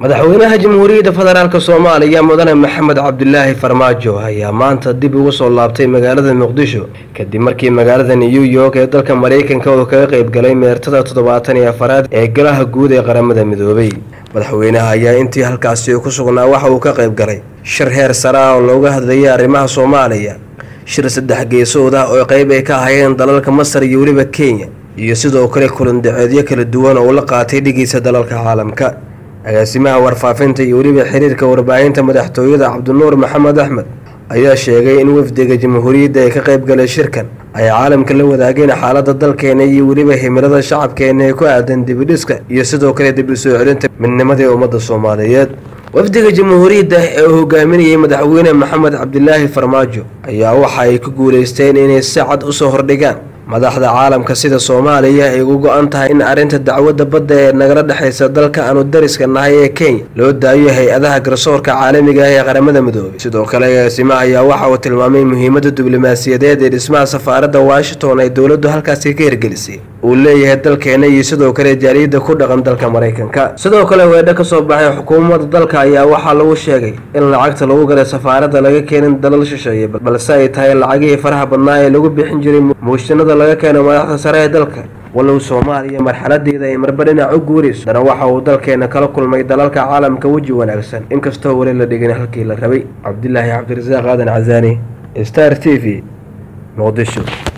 madaxweynaha jamhuuriyadda federaalk soomaaliya mudane maxamed cabdilaahi farmaajo ayaa maanta dib ugu soo laabtay magaalada muqdisho kadib markii magaalada new york ee dalka maraykanka uu kaga qayb galay meertada toddobaatan iyo afaraad ee golaha guud ee qaramada midoobay madaxweynaha ayaa intii halkaasi ku sugnaa waxa uu ka qayb galay shir heer sare ah oo looga hadlayay arrimaha soomaaliya shir saddex geesood ah oo qayb ay ka ahayeen dalalka masar iyo weliba kenya iyo sidoo kale kulandaceedyo kala duwan oo la qaatay dhigiisa dalalka caalamka agaasimaha warfaafinta iyo weliba xiriirka warbaahinta madaxtooyada cabdinuur maxamed axmed ayaa sheegay in wafdiga jamhuuriyadda ay ka qayb galay shirkan ay caalamka la wadaageen xaalada dalkeena iyo weliba himilada shacabkeena ee ku aadan dibidhiska iyo sidoo kale dib u soo celinta midnimadii ummadda soomaaliyeed wafdiga jamhuuriyadda ee uu hogaaminayay madaxweyne maxamed cabdilaahi farmaajo ayaa waxa ay ku guulaysteen inay si cad usoo hordhigaan madaxda caalamka sida soomaaliya ay ugu go-an tahay in arrinta dacwadda badda ee nagala dhexaysa dalka aanu dariska nahay ee kenya loo daayo hay-adaha garsoorka caalamiga ah ee qaramada midoobay sidoo kale agaasimaha ayaa waxa uu tilmaamay muhiimadda diblomaasiyadeed ee dhismaha safaaradda washington ay dowladdu halkaasi ka hirgelisay uu leeyahay dalkeena iyo sidoo kale jaaliyadda ku dhaqan dalka maraykanka sidoo kale weedho ka soo baxay xukuumadda dalka ayaa waxaa lagu sheegay in lacagta lagu galay safaaradda laga keenin dalal shisheeye balse ay tahay lacagihii faraha badnaa ee lagu bixin jiray muushinada laga keeno madaxda sare ee dalka walow soomaaliya marxaladeeda ay marba dhinac u guurayso dana waxa uu dalkeena kala kulmay dalalka caalamka weji wanaagsan inkastoo weli la dhigin halkii la rabay cabdilaahi cabdirasaaq aadan casaani star t v muqdisho